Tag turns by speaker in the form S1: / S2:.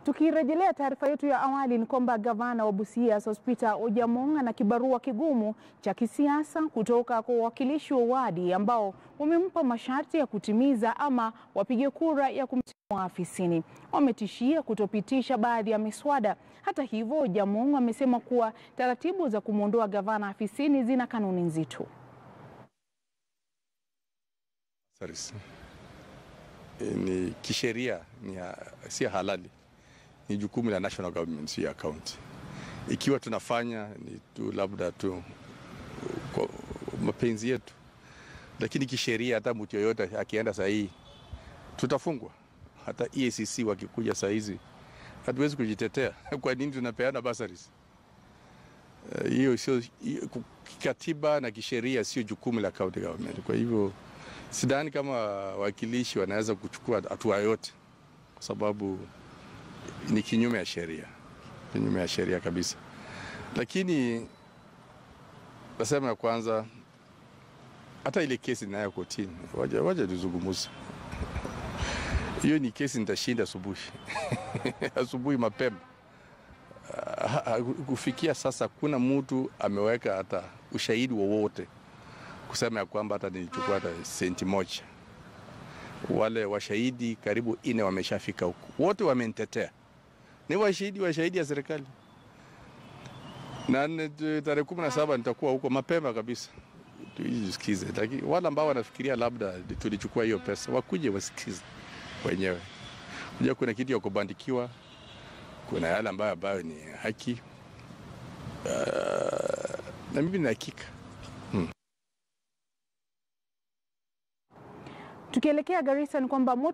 S1: Tukirejelea taarifa yetu ya awali ni kwamba gavana wa Busia Sospeter Ojaamong ana kibarua kigumu cha kisiasa kutoka kwa wawakilishi wa wadi ambao wamempa masharti ya kutimiza ama wapige kura ya kumtimua afisini. Wametishia kutopitisha baadhi ya miswada. Hata hivyo, Ojaamong amesema kuwa taratibu za kumwondoa gavana afisini zina kanuni nzito.
S2: Ni kisheria ni si halali ni jukumu la national government, sio ya county. Ikiwa tunafanya ni tu labda tu kwa mapenzi yetu, lakini kisheria, hata mtu yoyote akienda saa hii tutafungwa. Hata EACC wakikuja saa hizi hatuwezi kujitetea. Kwa nini tunapeana bursaries? Hiyo uh, sio kikatiba na kisheria, sio jukumu la county government. Kwa hivyo sidhani kama wawakilishi wanaweza kuchukua hatua yote kwa sababu ni kinyume ya sheria, kinyume ya sheria kabisa. Lakini nasema ya kwanza, hata ile kesi ninayo kotini, waja, waja tuzungumuze. Hiyo ni kesi nitashinda asubuhi asubuhi mapema. Kufikia sasa kuna mtu ameweka hata ushahidi wowote kusema ya kwamba hata nilichukua hata senti moja. Wale washahidi karibu ine wameshafika huku, wote wamenitetea ni washahidi washahidi ya serikali, na tarehe kumi na saba nitakuwa huko mapema kabisa tuisikize. Lakini wale ambao wanafikiria labda tulichukua hiyo pesa wakuje wasikize wenyewe. Kuja kuna kitu ya kubandikiwa, kuna yale ambayo ambayo ni haki uh, na mimi na hakika hmm.
S1: Tukielekea Garissa ni kwamba